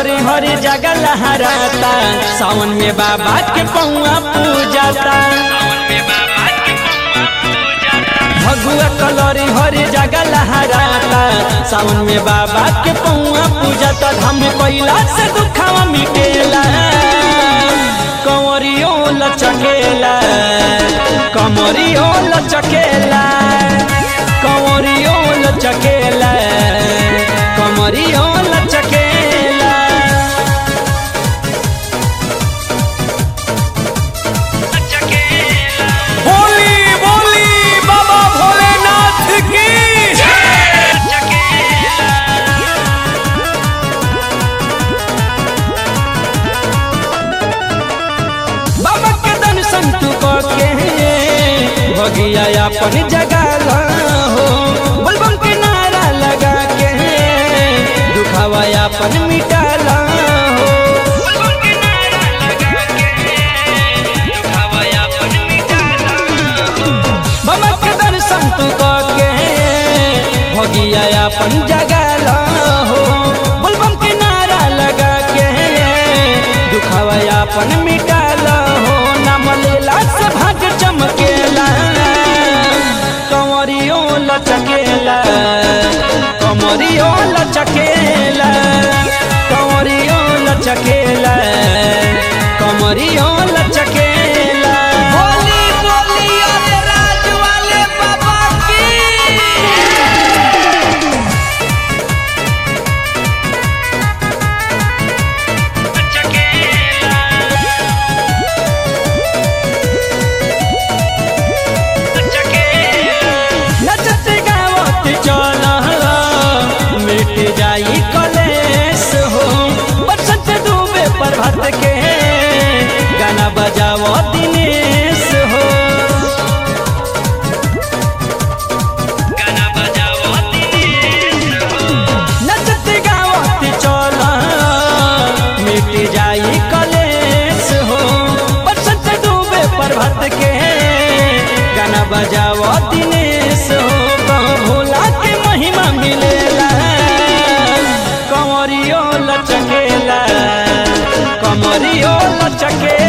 कलरी हरी जगह लहराता सावन में बाबा के पौआ पूजाता भगुआ कलरी हरी जगह लहराता सावन में बाबा के पौआ पूजाता धाम कैला से दुखावा मिटेला कंवरियो लचकेला कमरियो लचकेला कंवरियो लचकेला कमरियो लचकेला बोली बोली बाबा भोलेनाथ की बाबा के दर्शन तू के भगिया अपन जगह हो बलबम के नारा लगा के दुखावा अपन मिटाला हो बाबा के दर्शन तू के भगिया अपन जगह हो बलबम के नारा लगा के दुखावा अपन मिटाला हो नाम लेला से भाग चमकेला कंवरियो लचकेला कमरियो लचकेला कंवरियो लचकेला कमरियो लचकेला बोली बोली अरे राज वाले बाबा की नचत गावत चल मिट जाई कलेश हो बसंत डूबे प्रभात के गाना बजाओ दिनेश हो नचत गावत चल मिट जाई कलेश हो बसंत डूबे प्रभात के गाना बजाओ दिनेश हो कहो भोला के महिमा मिलेला कंवरियो लचकेला कमरियो लचकेला